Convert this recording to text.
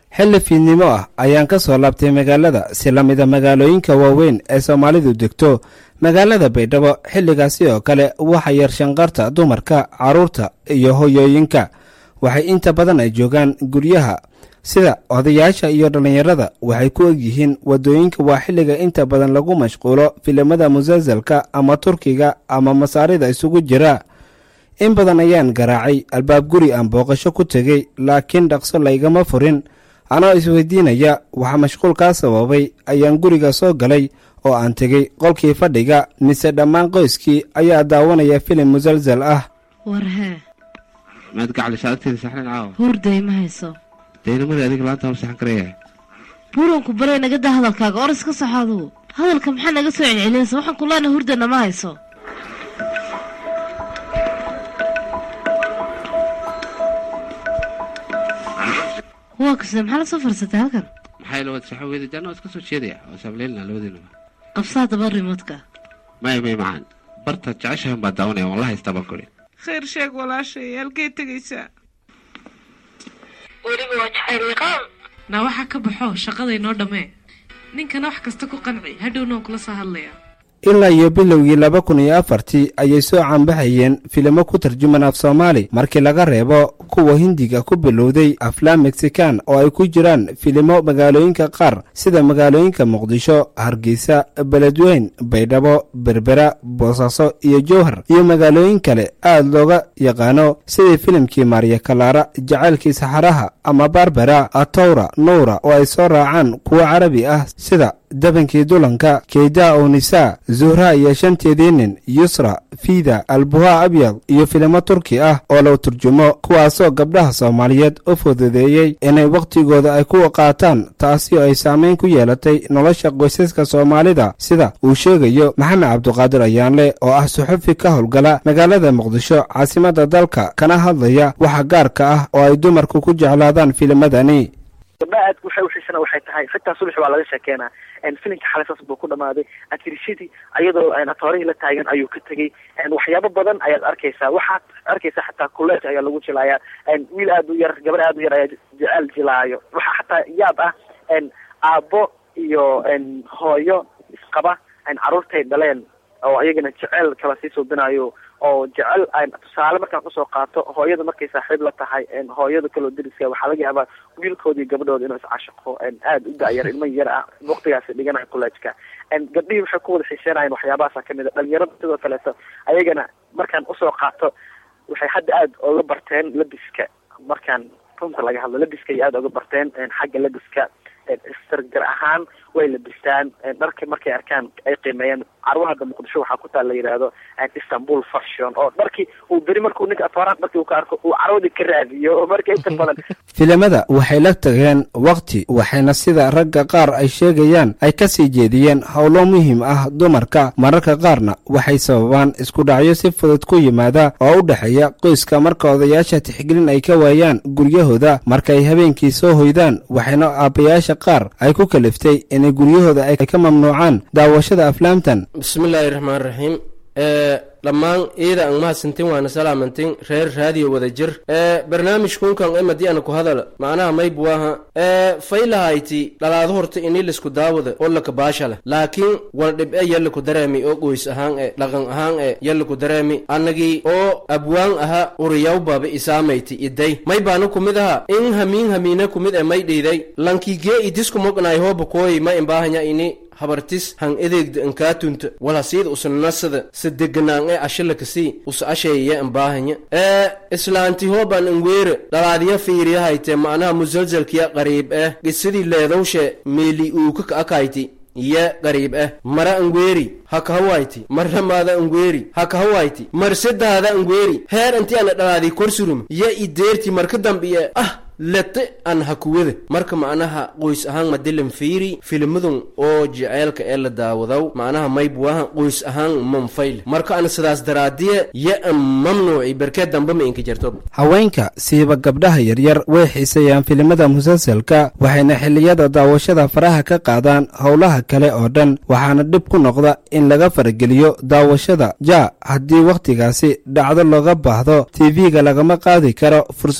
xilli fiidnimo ah ayaan ka soo laabtay magaalada si la mida magaalooyinka waaweyn ee soomaalidu degto magaalada baydhabo xilligaasi oo kale waxa yar shanqarta dumarka carruurta iyo hoyooyinka waxay inta badan ay joogaan guryaha sida odayaasha iyo dhallinyarada waxay ku egyihiin waddooyinka waa xilliga inta badan lagu mashquulo filimada musalsalka ama turkiga ama masaarida isugu jira in badan ayaan garaacay albaab guri aan booqasho ku tegey laakiin dhaqso laygama furin anoo isweydiinaya waxaa mashquulkaa sababay ayaan guriga soo galay oo aan tegey qolkii fadhiga mise dhammaan qoyskii ayaa daawanaya filim musalsal ah warhee maad gacalisha agteeda saxnan caawa hurday ma hayso daynamada adiga laanta hor saxan karaya buuranku barey naga daa hadalkaaga oras ka soxo adugu hadalka maxaa naga soo celcelinaysa waxaan kulaana hurdana ma hayso waa kase maxaa la soo farsatay halkan maxay la wada saxan weyda janna waa iska soo jeedaya waa saableelina labadiinaba qabsaa daba rimoodka maya may macaan bartaad jeceshahan baa daawanaya waan la haystaa baan kuri khayr sheeg walaashay halkay tegaysaa weliba waa jacayl liqaam naa waxaa ka baxo shaqada inoo dhammee ninkana wax kasta ku qanci hadhowna waan kula soo hadlayaa ilaa iyo bilowgii laba kun iyo afartii ayay soo caanbaxayeen filimo ku tarjuman af soomaali markii laga reebo kuwa hindiga ku bilowday aflaam mexikan oo ay ku jiraan filimo magaalooyinka qaar sida magaalooyinka muqdisho hargeysa beledweyn baydhabo berbera boosaaso iyo jowhar iyo magaalooyin kale aad looga yaqaano sidii filimkii maarya kalaara jacaylkii saxaraha ama barbera atowra nuura oo ay soo raacaan kuwo carabi ah sida dabankii dulanka keydaa ownisa zuhra iyo shanteedii nin yusra fiida albuha abyad iyo filimo turki ah oo la turjumo kuwaasoo gabdhaha soomaaliyeed u fududeeyey inay wakhtigooda ay ku qaataan taasi oo ay saamayn ku yeelatay nolosha qoysaska soomaalida sida uu sheegayo maxamed cabduqaadir ayaanle oo ah suxufi ka howlgala magaalada muqdisho caasimadda dalka kana hadlaya waxa gaarka ah oo ay dumarku ku jeclaadaan filimadani gabdhaha aadka waxay uxiisana waxay tahay xitaa subax waa laga sheekeenaa filimka xalay saas buu ku dhamaaday atirishadii ayadoo atoorihii la taagan ayuu ka tegey waxyaabo badan ayaad arkaysaa waxaad arkaysaa xataa kuleet ayaa lagu jilaaya wiil aad u yar gabar aad u yar ayaa jecel jilaayo waxaa xataa yaab ah aabbo iyo hooyo isqaba caruurtay dhaleen oo iyagana jecel kala sii suubinayo oo jecel tusaale markaan kusoo qaato hooyada markay saaxiib la tahay hooyada kaloo deriska waxaa laga yaabaa wiilkooda iyo gabadhooda inuu iscashaqo aada u da-yar ilmo yar ah waktigaasi dhiganayo collejka gabdhihii waxay ku wada xiiseenayeen waxyaabahaasa kamid a dhalinyarada sidoo kaleeto ayagana markaan usoo qaato waxay hadda aada oga barteen labiska markaan runta laga hadlo labiska ay aada oga barteen xagga labiska istargar ahaan way labistaan dharka markay arkaan ay qiimeeyaan carwaha hadda muqdisho waxaa ku taal la yidhaahdo istanbul fashion oo dharkii uu beri markuu ninka atooraan dharkii uu ka arko uu carwadii ka raadiyo oo marka inta badan filimada waxay la tageen wakhti waxayna sida ragga qaar ay sheegayaan ay ka sii jeediyeen howlo muhiim ah dumarka mararka qaarna waxay sababaan isku dhacyo si fudud ku yimaada oo u dhexeeya qoyska marka odayaasha tixgelin ay ka waayaan guryahooda markaay habeenkii soo hoydaan waxayna aabbayaasha qaar ay ku kaliftay inay guryahooda ay ka mamnuucaan daawashada aflaamtan bismillaahi raxmaan raxiim dhammaan iida ang mahadsantin waana salaamantin reer raadiyo wada jir barnaamijkunkan emadi ana ku hadal macnaha maybuwaha faylahayti dhalaado horta ini lisku daawada oo laka baashala laakiin wal dhib e yallaku dareemi oo qoys ahaan e dhaqan ahaan e yallaku dareemi annagii oo abwaan aha uriyaw baaba isaamayti iday may baana kumid aha in hamiin hamiina kumid e may dhiiday lankigee idisku mognay hooba kooyi ma imbaahanya ini habartis han edeegda inkaatunta walhasiida usa nasada sa deganaan ee ashalakasii usa asheeyaya imbaahanya ee islaanti hooban inweere dhalaadiya fiiriyahayte macnaha musalsalkiya qariib eh gisidii leedowshe meeli uuka ka akayti ye qariib eh mara ingweeri hakahawayti marramaada ingweeri hakahawayti marsedaada ingweeri heer inti ana dhalaadii korsurum ye ideerti marka dambiye ah lete an hakuwada marka macnaha qoys ahaan madilan fiiri filmadun oo jeceelka ee la daawadaw macnaha maybuaha qoys ahaan manfayle marka ana sidaas daraadiye ye an mamnuuci berkee damba ma inka jarto haweenka siiba gabdhaha yaryar way xiiseeyaan filimada musalsalka waxayna xilliyada daawashada faraha ka qaadaan howlaha kale oo dhan waxaana dhib ku noqda in laga farageliyo daawashada ja haddii wakhtigaasi dhacdo looga baahdo tv-ga lagama qaadi karo